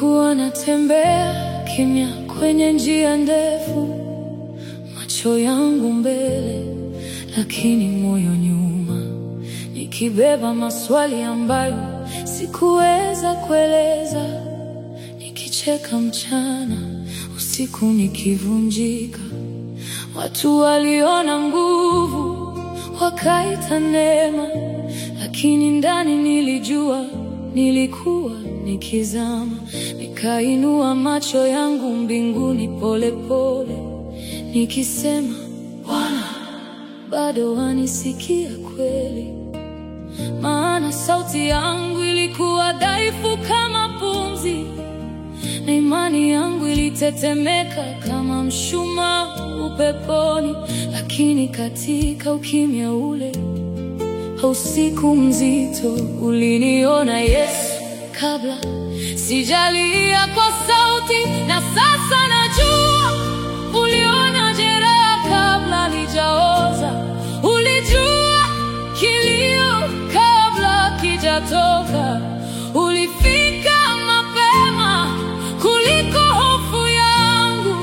Nilikuwa natembea kimya kwenye njia ndefu, macho yangu mbele, lakini moyo nyuma, nikibeba maswali ambayo sikuweza kueleza, nikicheka mchana, usiku nikivunjika. Watu waliona nguvu, wakaita neema, lakini ndani nilijua nilikuwa nikizama. Nikainua macho yangu mbinguni polepole, nikisema, Bwana, bado wanisikia kweli? Maana sauti yangu ilikuwa dhaifu kama pumzi, na imani yangu ilitetemeka kama mshumaa upeponi. Lakini katika ukimya ule usiku mzito uliniona Yesu kabla sijalia kwa sauti, na sasa najua uliona jeraha kabla lijaoza, ulijua kilio kabla kijatoka, ulifika mapema kuliko hofu yangu.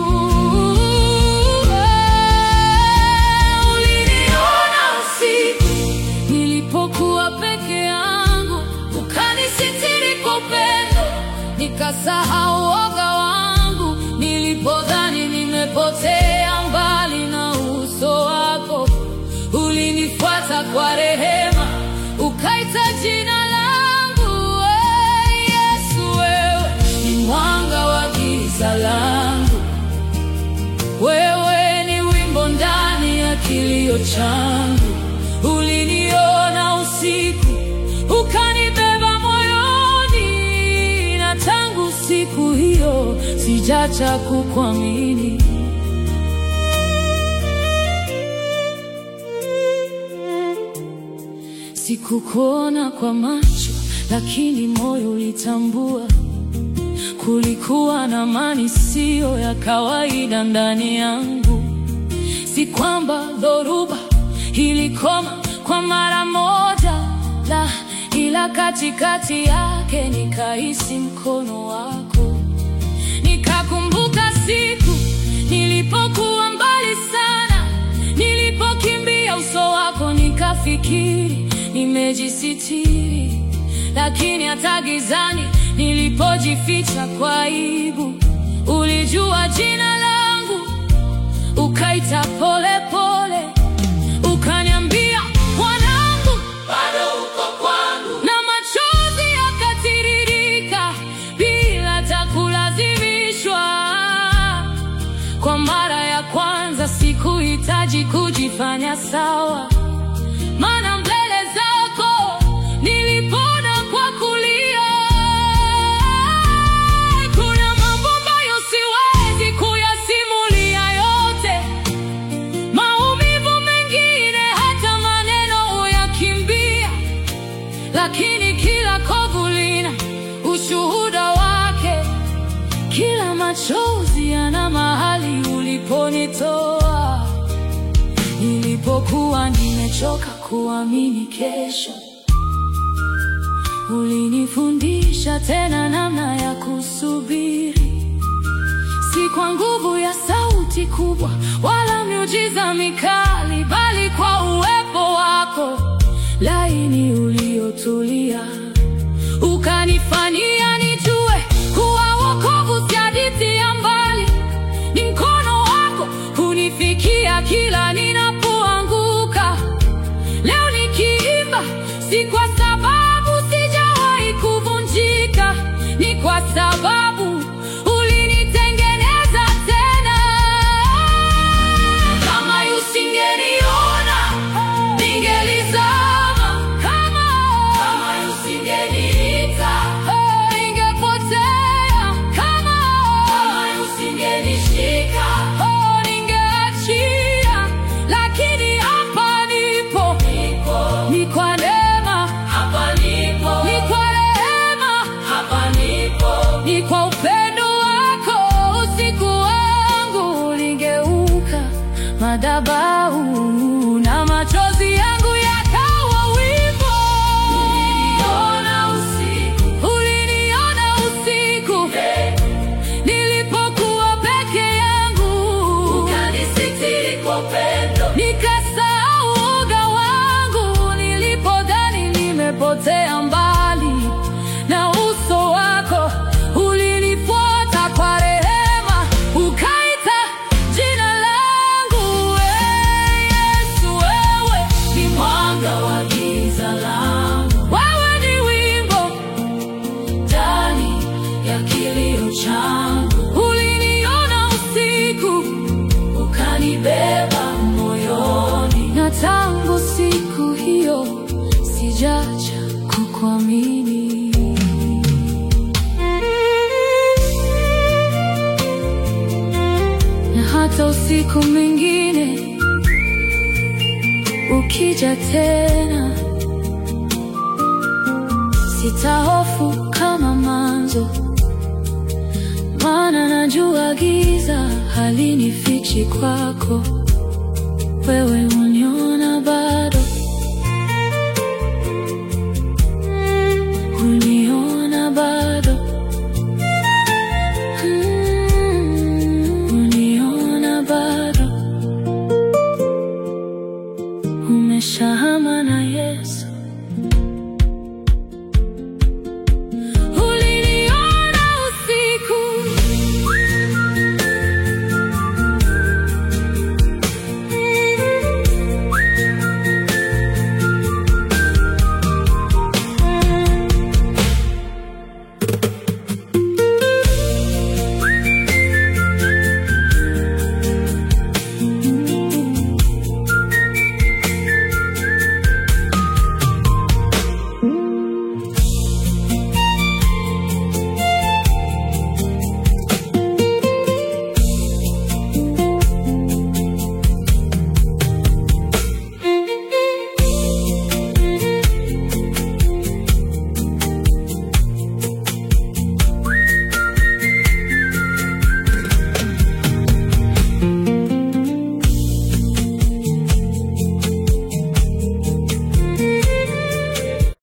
Uliniona usiku nilipokuwa peke yangu, ukanisitiri kwa upendo, nikasahau woga wangu. Nilipodhani nimepotea mbali na uso wako, ulinifuata kwa rehema, ukaita jina langu. Ee Yesu, wewe ni mwanga wa giza langu, wewe ni wimbo ndani ya kilio changu. Uliniona usiku, ukanibeba moyoni, na tangu siku hiyo sijacha kukuamini. Sikukuona kwa macho, lakini moyo ulitambua kulikuwa na amani siyo ya kawaida ndani yangu. Si kwamba dhoruba ilikoma kwa mara moja, la, ila katikati yake nikahisi mkono wako. Nikakumbuka siku nilipokuwa mbali sana, nilipokimbia uso wako, nikafikiri nimejisitiri, lakini hata gizani nilipojificha kwa aibu, ulijua jina langu, ukaita pole pole, ukaniambia mwanangu, bado uko kwangu, na machozi yakatiririka bila hata kulazimishwa. Kwa mara ya kwanza sikuhitaji kujifanya sawa, maana mbele zako nilipona kwa kulia. Kuna mambo ambayo siwezi kuyasimulia yote, maumivu mengine hata maneno huyakimbia, lakini kila kovu lina ushuhuda wake. Kila machozi yana mahali uliponitoa, nilipokuwa nimechoka kuamini kesho. Ulinifundisha tena namna ya kusubiri, si kwa nguvu ya sauti kubwa wala miujiza mikali, bali kwa uwepo wako laini uliotulia, ukanifanyia nijue kuwa wokovu si hadithi ya mbali, ni mkono wako hunifikia kila ninapoanguka. Leo nikiimba si kwa sababu sijawahi kuvunjika, ni kwa sababu ulinitengeneza tena. Kama usingeniona ningelizama, kama nilipotea mbali, na uso wako ulinifuata kwa rehema, ukaita jina langu. Ee Yesu, wewe ni mwanga wa giza langu, wewe ni wimbo ndani ya kilio changu. Uliniona usiku ukanibeba moyoni, na tangu siku hiyo sijacha kukuamini. Na hata usiku mwingine ukija tena, sitahofu kama mwanzo, maana najua giza halinifichi kwako. Wewe uniona bado